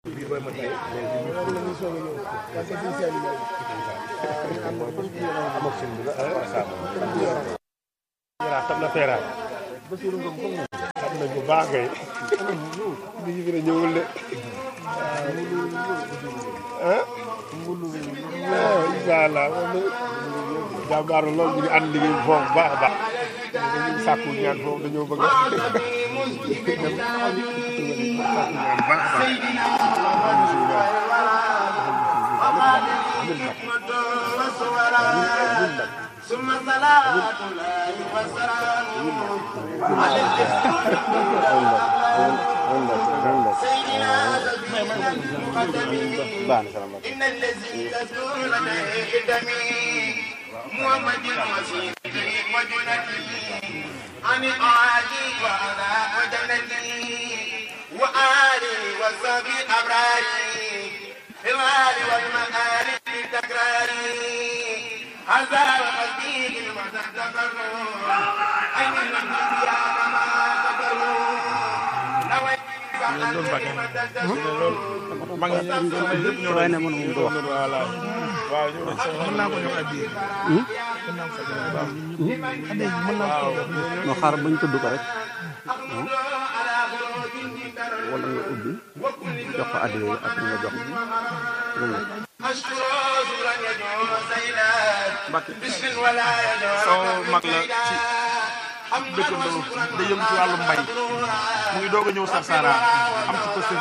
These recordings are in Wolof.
xam na feeraay xam nañ bu baax kay bi ñu gën a ñëwul de ah waaw incha allah moom jàmbaar lool ñu ngi ànd liggéey bi foofu baax a baax dañuy sàkku ñaan foofu dañoo bëgg a dem sàkku ñaan baax a baax ثم صلاة الله وسلام على سيدنا إن الذي تزول دمي محمد وسيلتي وجنتي عن قاعدي وأنا وجنتي وآلي وصحبي أبراري في المال والمآل تكراري هذا قلبي لما تذكروا أين المنزل يا كما تذكروا نويت mag ñi ñëpp ñoo waaye ne mënu mu wax voilà waaw ñu mën naa ko jox addiya no xaar bañ tudd ko rek wala nga ubbi jox ko addi yooyu ak nga jox أشكر شكرا يجوز سيلات بسم ولا يجوز soo mag la ci dëkkandoo day yëm ci wàllu mbay mu ngi doog a ñëw Sarsara am ci pëste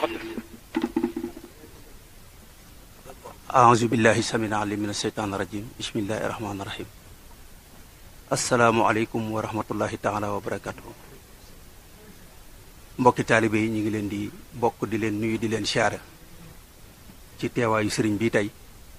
aouzu billahi samin alim min asheytaan rajim bismillahi rahmaani rahim asalaamualeykum wa rahmatullahi taala wa barakatuhu mbokki taalibe yi ñu ngi leen di bokk di leen nuyu di leen siyaare ci teewaayu sëriñ bi tey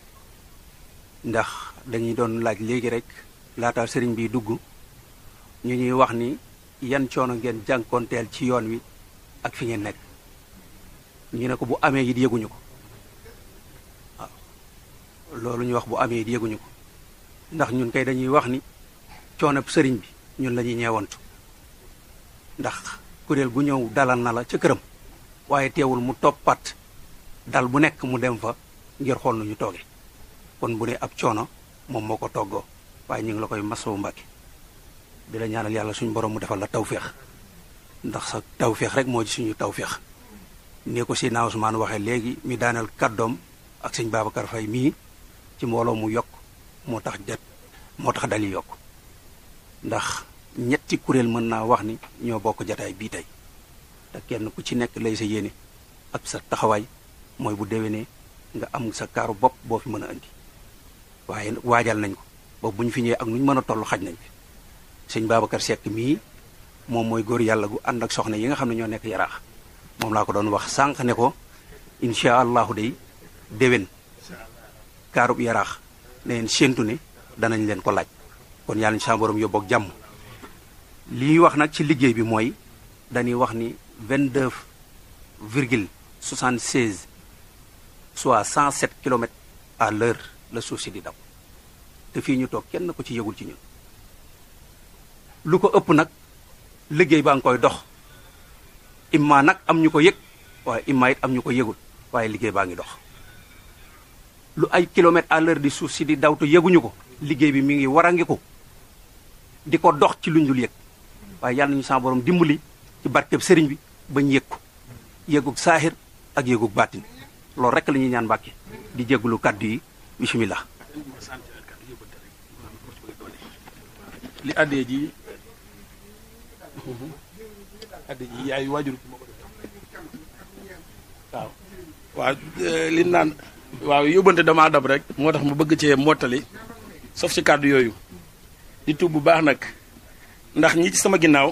ndax dañuy doon laaj léegi rek laata sëriñ bi dugg ñu ñuy wax ni yan coono ngeen jànkoonteel ci yoon wi ak fi ngeen nekk ñu ne ko bu amee it yëguñu ko waaw loolu ñu wax bu amee it yëguñu ko ndax ñun kay dañuy wax ni coonab sëriñ bi ñun la ñuy ñeewantu ndax kuréel gu ñëw dalal na la ca këram waaye teewul mu toppat dal bu nekk mu dem fa ngir xool nu ñu tooge kon bu ne ab coono moom moo ko toggoo waaye ñu ngi la koy masawu mbàkke di la ñaanal yàlla suñu borom mu defal la tawféex ndax sa tawféex rek moo ci suñu tawféex ni ko si naa Ousmane waxee léegi mi daaneel kàddoom ak sëñ Babacar Faye mii ci mbooloo mu yokk moo tax jat moo tax dali yokk ndax ñetti kuréel mën naa wax ni ñoo bokk jataay bii tey te kenn ku ci nekk lay sa yéene ak sa taxawaay mooy bu déwénee nga am sa kaaru bopp boo fi mën a indi waaye waajal nañ ko ba bu ñu fi ñëwee ak nu ñu mën a toll xaj nañ fi sëñ Babacar Seck mii moom mooy góor yàlla gu ànd ak soxna yi nga xam ne ñoo nekk yaraax moom laa ko doon wax sànq ne ko incha allahu day déwén kaarub yaraax ne leen séentu ne danañ leen ko laaj kon yàlla sa borom yóbbu ak jàmm li wax nag ci liggéey bi mooy dañuy wax ni 22 virgule 76 soit 107 kilomètres à l'heure la suuf si di daw te fii ñu toog kenn ko ci yëgul ci ñun lu ko ëpp nag liggéey baa ngi koy dox imma nag am ñu ko yëg waaye imma it am ñu ko yëgul waaye liggéey baa ngi dox lu ay kilomètres à l'heure di suuf si di daw te yëguñu ko liggéey bi mi ngi war a ngi ko di ko dox ci luñ dul yëg waaye yàlla nañu sa borom dimbali ci barkeb sëriñ bi bañ yëg ko yëgug saaxir ak yëgug baatin loolu rek la ñuy ñaan mbàkke di jéggulu kàddu yi bismillah li addee ji addee ji yaay waajur waaw waaw li naan waaw yóbbante damaa dab rek moo tax ma bëgg cee mottali sauf ci kàddu yooyu di tuub bu baax nag ndax ñi ci sama ginnaaw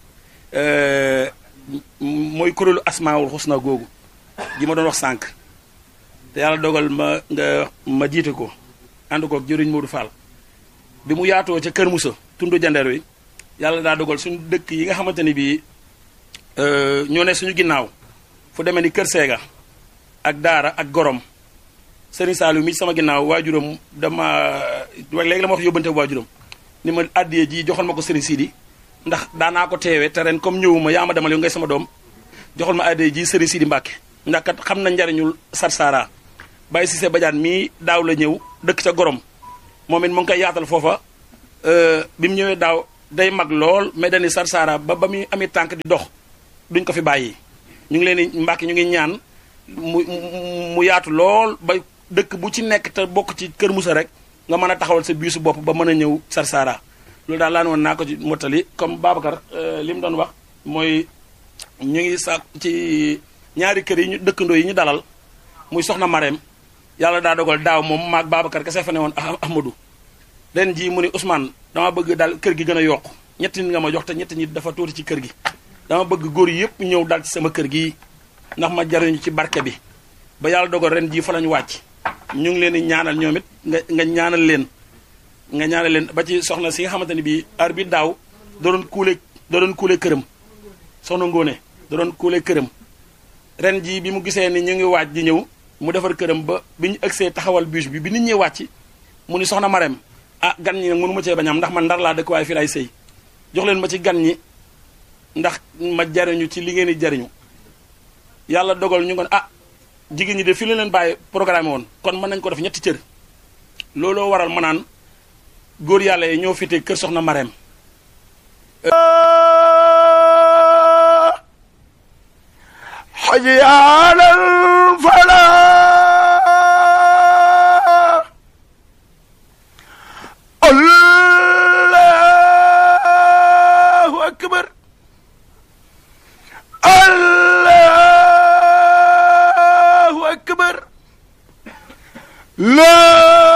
mooy kuréelu asmaawul xusna googu gi ma doon wax sànq te yàlla dogal ma nga ma jiite ko ànd ko jëriñ Modou Fall bi mu yaatoo ca Kër Moussa tundu jandeer wi yàlla daa dogal suñu dëkk yi nga xamante ni bii ñoo ne suñu ginnaaw fu demee ni Kër Seega ak Daara ak Gorom Serigne Saliou mi sama ginnaaw waajuram dama léegi la ma wax yóbbante waajuram ni ma àddiyee ji joxal ma ko Serigne Sidi ndax daanaa ko teewee te ren comme ñëwuma yaa ma demal yow ngay sama doom joxal ma àddiyee ji Serigne Sidi Mbacke ndax kat xam na njariñul Sarsara Baye Cissé Badiane mii daaw la ñëw dëkk ca Gorom moom it mu ngi koy yaatal foofa bi mu ñëwee daaw day mag lool mais dañuy Sarsara ba ba muy ami tànk di dox duñ ko fi bàyyi ñu ngi leen di mbàkki ñu ngi ñaan mu mu yaatu lool ba dëkk bu ci nekk te bokk ci Kër Moussa rek nga mën a taxawal sa biisu bopp ba mën a ñëw Sarsara loolu daal laa ne woon naa ko ci mottali comme Babacar li mu doon wax mooy ñu ngi sa ci ñaari kër yi ñu dëkkandoo yi ñu dalal muy soxna Marème yàlla daa dogal daaw moom maag Babacar kese fa ne woon Ahmadou ren jii mu ni Ousmane dama bëgg daal kër gi gën a yokku ñetti nit nga ma jox te ñetti nit dafa tuuti ci kër gi dama bëgg góor yëpp ñëw daal ci sama kër gi ndax ma jariñu ci barke bi ba yàlla dogal ren jii fa lañu wàcc ñu ngi leen di ñaanal ñoom it nga nga ñaanal leen nga ñaanal leen ba ci soxna si nga xamante ni bii ar bi daaw da doon kuule da doon kuule këram soxna Ngóone da doon kuule këram ren jii bi mu gisee ni ñu ngi waaj di ñëw mu defar këram ba bi ñu ëgsee taxawal bûche bi bi nit ñi wàcc mu ni soxna Marème ah gan ñi nag mënu ma cee bañ am ndax man ndar laa dëkk waaye fii laay sëy jox leen ma ci gan ñi ndax ma jariñu ci li ngeen di jariñu yàlla dogal ñu ko ah jigéen ñi de fii la leen bàyyi programme woon kon mën nañ ko def ñetti cër looloo waral ma naan góor yàlla yi ñoo fite kër soxna Marème حي على الفلاح الله أكبر الله أكبر لا